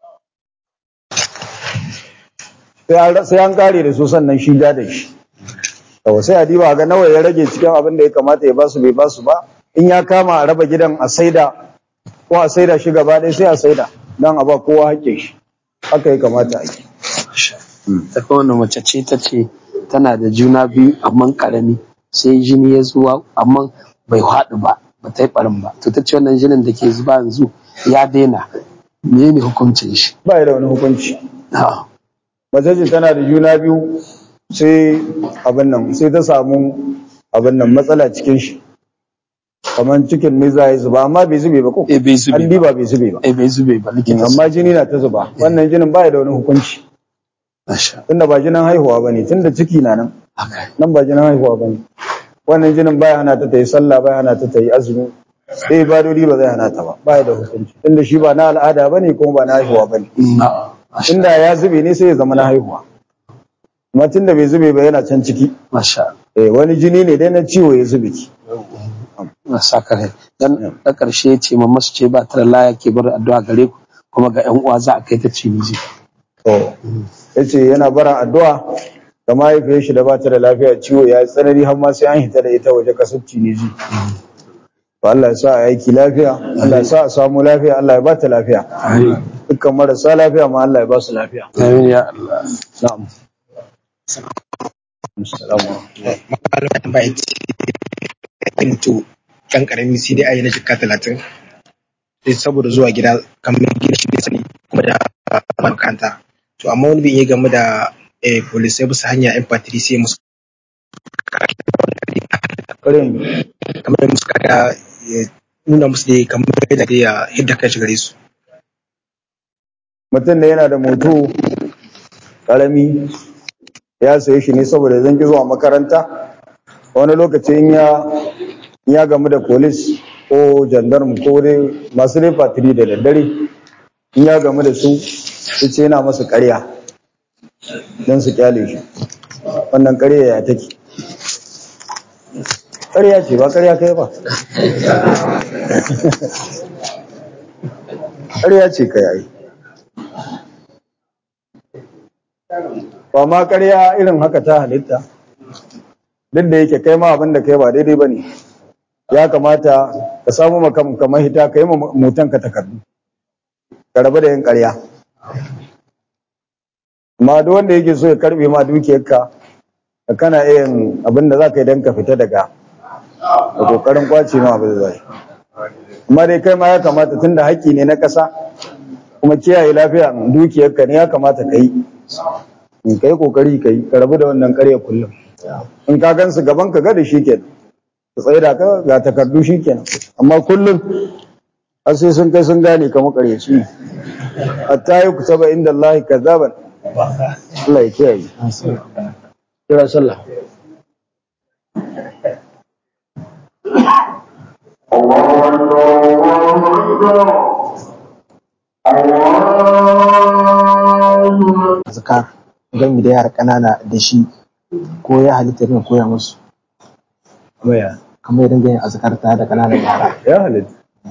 sai an sai an kare da su sannan shi da shi to sai a diba ga nawa ya rage cikin abin da ya kamata ya ba su bai ba su ba in ya kama a raba gidan a saida ko a saida shi gaba ɗaya sai a saida don a ba kowa hakkin shi haka ya kamata a yi ta kowane mace ce ta ce tana da juna biyu amma karami sai jini ya zuwa amma bai haɗu ba ba ta yi ɓarin ba to ta ce wannan jinin da ke zuba yanzu ya daina me ne hukuncin shi ba ya da wani hukunci Ah, mace ce tana da juna biyu sai abin nan sai ta samu abin nan matsala cikin shi kamar cikin ne za ya zuba amma bai zube ba ko eh bai zube an ba diba bai zube ba eh bai zube ba likita amma jini na ta zuba wannan jinin ba ya da wani hukunci Masha tunda ba jinin haihuwa bane tunda ciki na nan haka nan ba jinin haihuwa bane wannan jinin baya hana ta ta yi sallah baya hana ta ta yi azumi sai ibadodi ba zai hana ta ba baya da hukunci tunda shi ba na al'ada bane kuma ba na haihuwa bane Mm, Masha inda ya zube ne sai ya zama na haihuwa amma tunda bai zube ba yana can ciki Masha eh wani jini ne dai na ciwo ya zube ki na sa ka rai dan da karshe ya ce mamma su ce ba ta da laya ke bar addu'a gare ku kuma ga yan uwa za a kai ta ciniji to yace yana bara addu'a ga mahaifiyar shi da ba ta da lafiya ciwo ya yi tsanani har ma sai an hita da ita waje kasar Tunisi to Allah ya sa a aiki lafiya Allah ya sa a samu lafiya Allah ya ba ta lafiya dukkan marasa lafiya ma Allah ya ba su lafiya amin ya Allah na'am assalamu alaikum malama ta bai ce mutu kan karami sai dai ayi na jikka talatin sai saboda zuwa gida kamar gida shi bai sani kuma da makaranta to amma wani bai iya game da eh, polisai bisa hanya yan patri sai musu karin kamar da musu kada ya nuna musu dai kamar yadda dai ya hidda kai shi gare su mutum ne yana da moto karami ya saye shi ne saboda zan ki zuwa makaranta wani lokaci in ya in ya gamu da polis ko jandarmu ko dai masu dai fatiri da daddare in ya gamu da su su ce yana masu karya don su kyale shi wannan karya ya take karya ce ba karya kai ba karya ce ka yayi ba ma ƙarya irin haka ta halitta duk da yake kai ma abin da kai ba daidai ba ne ya kamata ka samu makam kamar hita ka yi mutan ka takardu ka rabu da yin ƙarya amma duk wanda yake so ya karbe ma dukiyarka ka kana iya yin abin da za ka yi don ka fita daga da ƙoƙarin kwace ma abin da za yi amma dai kai ma ya kamata tun da haƙƙi ne na ƙasa kuma kiyaye lafiya dukiyarka ne ya kamata ka yi in kai kokari kai ka rabu da wannan ƙarya kullum in ka gansu gaban ka ga da shi kenan ka tsaye da ka ga takardu shi kenan amma kullum har sai sun kai sun gane ka makaryaci ne hatta yi kutaba inda Allah kazaban Allah ya kiyaye kira sallah azkar gami da yara ƙanana da shi ko ya halitta rin koya musu Maya. kamar ya dinga yin azkar tare da ƙananan yara ya halitta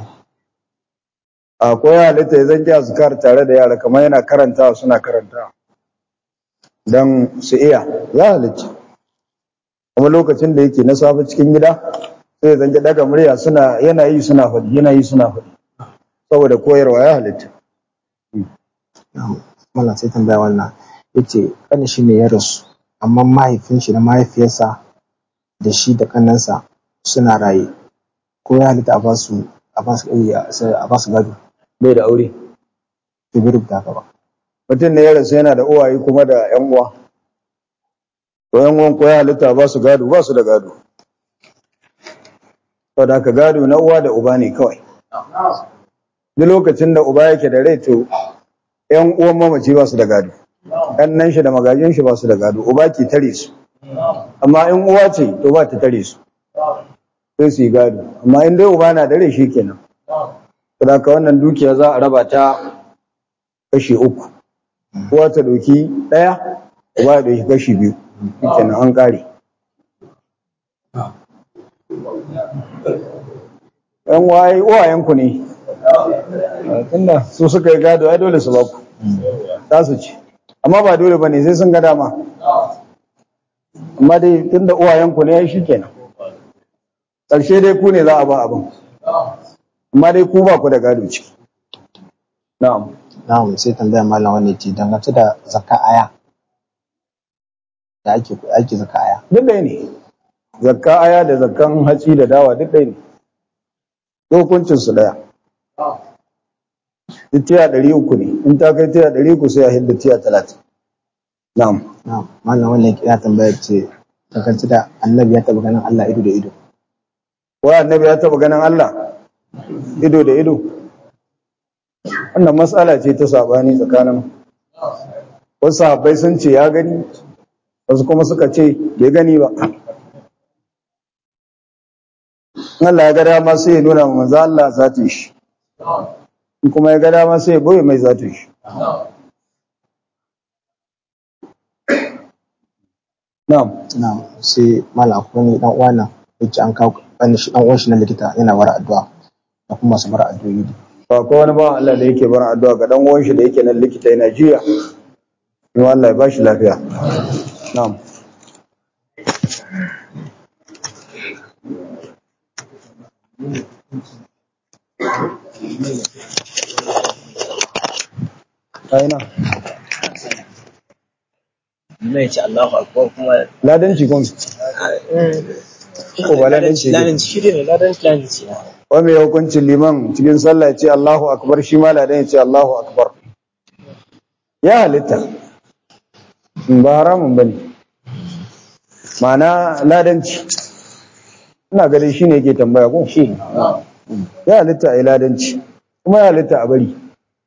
akwai halitta ya zanki azkar tare da yara kamar yana karantawa suna karantawa don su iya ya halitta kuma lokacin da yake na safe cikin gida sai ya zanki daga murya suna yana yi suna faɗi yana yi suna faɗi saboda koyarwa ya halitta mallam sai tambaya wannan yace kanin shi ne ya rasu amma mahaifin shi da mahaifiyarsa da shi da kannansa suna raye ko ya halitta a basu a basu a basu gado bai da aure to bai rubuta haka ba mutum ne ya rasu yana da uwaye kuma da yan uwa to yan uwan ko ya halitta ba su gado ba su da gado saboda haka gado na uwa da uba ne kawai duk lokacin da uba yake da rai to yan uwan mamaci ba su da gado nan shi da magajin shi ba su da gado uba ke tare su amma in uwa ce to ba ta tare su sai su yi gado amma in dai uba na da rai shi kenan saboda haka wannan dukiya za a raba ta kashi uku uwa ta ɗauki ɗaya uba ya ɗauki kashi biyu kenan an ƙare ‘yan waye uwayenku ne tunda su suka yi gado ai dole su ba ku za su ci amma ba dole ba ne sai sun ga dama amma dai tunda uwayenku ne ai shi kenan ƙarshe dai ku ne za a ba abin amma dai ku ba ku da gado ciki na'am na'am sai tambaya malam wanda ce dangance da zakka aya da ake ake zakka aya duk ɗaya ne zakka aya da zakkan hatsi da dawa duk ɗaya ne hukuncin su ɗaya duk tiya ɗari uku ne in ta kai tiya ɗari uku sai a hidda tiya talatin na'am na'am malam wanda ya tambaya ce dangance da annabi ya taɓa ganin Allah ido da ido wa annabi ya taɓa ganin Allah ido da ido wannan matsala ce ta sabani tsakanin wasu sahabbai sun ce ya gani wasu kuma suka ce bai gani ba Allah ya ga dama sai ya nuna wa manzo Allah zatin shi in kuma ya ga dama sai ya boye mai zatin shi na'am na'am sai malam akwai wani dan uwa nan yace an kawo wani shi dan uwan shi na likita yana bara addu'a da kuma masu bara addu'o'i ba ko wani ba Allah da yake bar addu'a ga dan uwan shi da yake nan likita yana jiya in Allah ya bashi lafiya na'am aina mai ce Allahu akbar kuma ladanci kun ko ba ladanci ne ladanci shi ne ladanci ladanci na wa mai hukuncin liman cikin sallah ya ce Allahu akbar shi ma ladan ya ce Allahu akbar ya halitta ba haramun bane ma'ana ladanci ina gare shi ne yake tambaya ko shi ya halitta a yi ladanci kuma ya halitta a bari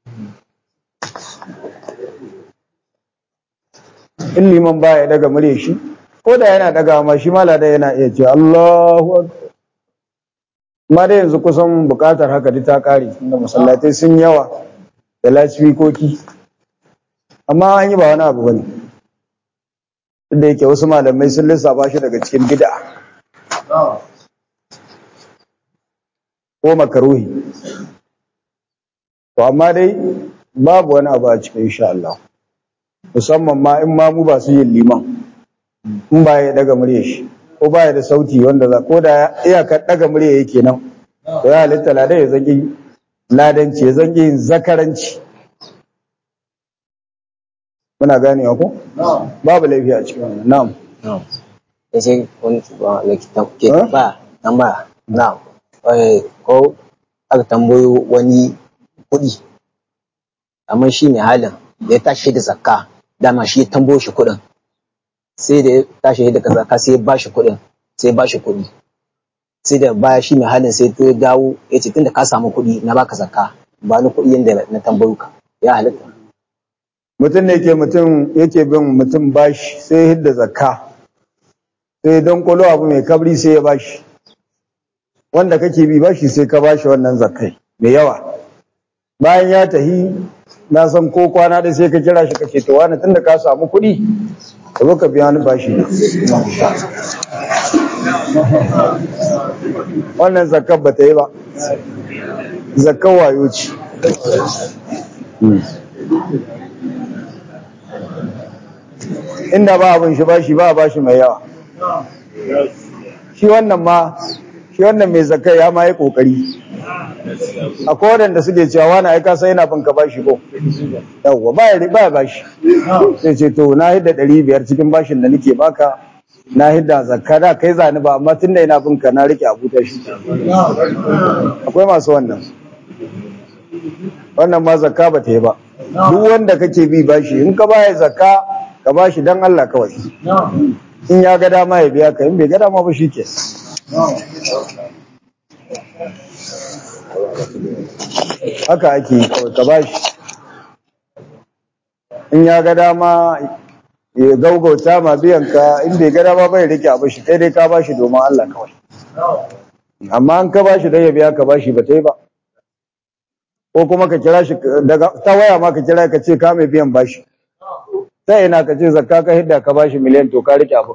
in liman baya daga murya shi ko da yana daga ma shi ma ladan yana iya ce Allahu akbar amma dai yanzu kusan bukatar haka duk ta kare inda masallatai sun yawa da lasfikoki amma an yi ba wani abu bane duk da yake wasu malamai sun lissafa shi daga cikin bid'a ko makaruhi to amma dai babu wani abu a cikin insha Allah musamman ma in ma mu ba su yin liman in ba ya daga murya shi ko ba ya da sauti wanda za ko da iyakar daga murya yake nan to ya halitta lada ya zangi ladanci ya zangi yin zakaranci muna ganewa ko babu laifi a cikin wannan na'am ya sai wani shugaban likita ke Huh? ba tambaya na eh, ko aka tambayo wani kuɗi amma shi mai halin da ya tashi da zakka dama shi ya tambayo shi kuɗin sai da ya tashi da zakka sai ya bashi kuɗin sai ya bashi kuɗi sai da baya shi mai halin sai ya dawo ya ce tunda ka samu kuɗi na baka zakka ba ni kuɗi yanda na tambayo ka ya halitta mutum ne ke mutum yake bin mutum bashi sai ya hidda zakka sai don kwalo abu mai kabri sai ya bashi wanda kake bi bashi sai ka bashi wannan zakkai mai yawa bayan ya tahi na san ko kwana da sai ka kira shi kace to wani tunda ka samu kuɗi ka zo ka biya ni bashi wannan zakkar ba ta yi ba zakkar wayo ce inda ba abin shi bashi ba a bashi mai yawa shi wannan ma shi wannan mai zakai ya ma yi kokari akwai waɗanda suke cewa wani aika sai yana bin ka bashi ko yawwa ba ya ba ya bashi sai ce to na hidda ɗari biyar cikin bashin da nake baka na hidda zakka da kai zani ba amma tunda ina bin ka na rike abu ta shi akwai masu wannan wannan ma zakka ba ta yi ba duk wanda kake bi bashi in ka baya zakka ka bashi dan Allah kawai in ya ga dama ya biya ka in bai ga dama ba shike haka ake yi kawai ka bashi in ya ga dama ya gaugauta ma biyan ka in bai ga dama bai rike abu shi kai dai ka bashi domin Allah kawai amma an ka bashi dan ya biya ka bashi ba ta yi ba ko kuma ka kira shi daga ta waya ma ka kira ka ce ka mai biyan bashi ta ina ka ce zakka ka hidda ka bashi miliyan to ka rike abu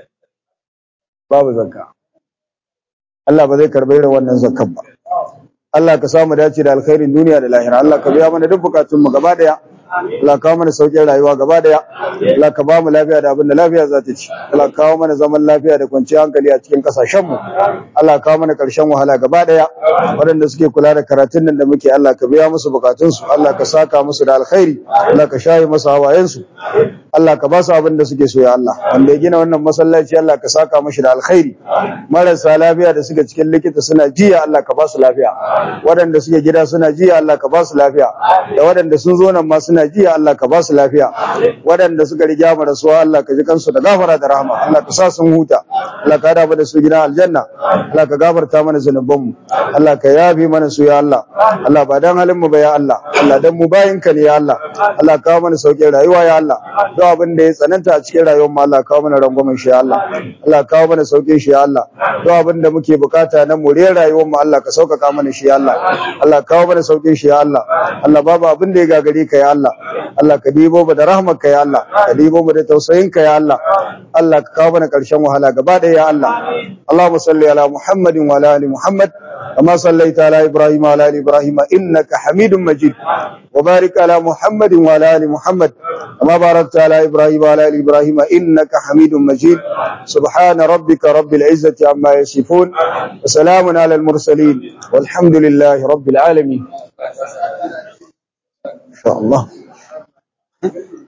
babu zakka Allah ba zai karɓi irin wannan zakkan ba Allah ka samu dace da alkhairin duniya da lahira Allah ka biya mana duk bukatun mu gaba daya Allah kawo mana saukin rayuwa gaba daya Allah ka ba mu lafiya da abin da lafiya za ta ci Allah kawo mana zaman lafiya da kwanciyar hankali a cikin kasashen mu Allah kawo mana karshen wahala gaba daya waɗanda suke kula da karatun nan da muke Allah ka biya musu bukatun su Allah ka saka musu da alkhairi Allah ka shayi musu hawayen su Allah ka ba su abin da suke so ya Allah wanda ya gina wannan masallaci Allah ka saka mashi da alkhairi marasa lafiya da suke cikin likita suna jiya Allah ka ba su lafiya waɗanda suke gida suna jiya Allah ka ba su lafiya da waɗanda sun zo nan ma suna jiya Allah ka ba su lafiya waɗanda suka riga mu rasuwa Allah ka ji kansu da gafara da rahama Allah ka sa sun huta Allah ka hada mu da su gidan aljanna Allah ka gafarta mana zanuban mu Allah ka yafi mana su ya Allah Allah ba dan halin mu ba ya Allah Allah dan mu bayin ka ne ya Allah Allah ka mana sauƙin rayuwa ya Allah duk abin da ya tsananta a cikin rayuwar mu Allah ka mana rangwamen shi ya Allah Allah ka mana sauƙin shi ya Allah duk abin da muke bukata na moriyar rayuwar mu Allah ka sauƙaƙa mana shi ya Allah Allah kawo mana saukin shi ya Allah Allah babu abin da ya gagare ka ya Allah Allah ka dibo mu da rahmar ka ya Allah ka dibo mu da tausayin ka ya Allah Allah ka kawo mana karshen wahala gaba da ya Allah Allahumma salli ala Muhammadin wa ala ali Muhammad kama sallaita ala Ibrahim wa ala ali Ibrahim innaka Hamidum Majid wa barik ala Muhammadin wa ala ali Muhammad kama barakta ala Ibrahim wa ala ali Ibrahim innaka Hamidum Majid subhana rabbika rabbil izzati amma yasifun wa salamun ala al mursalin والحمد لله رب العالمين إن شاء الله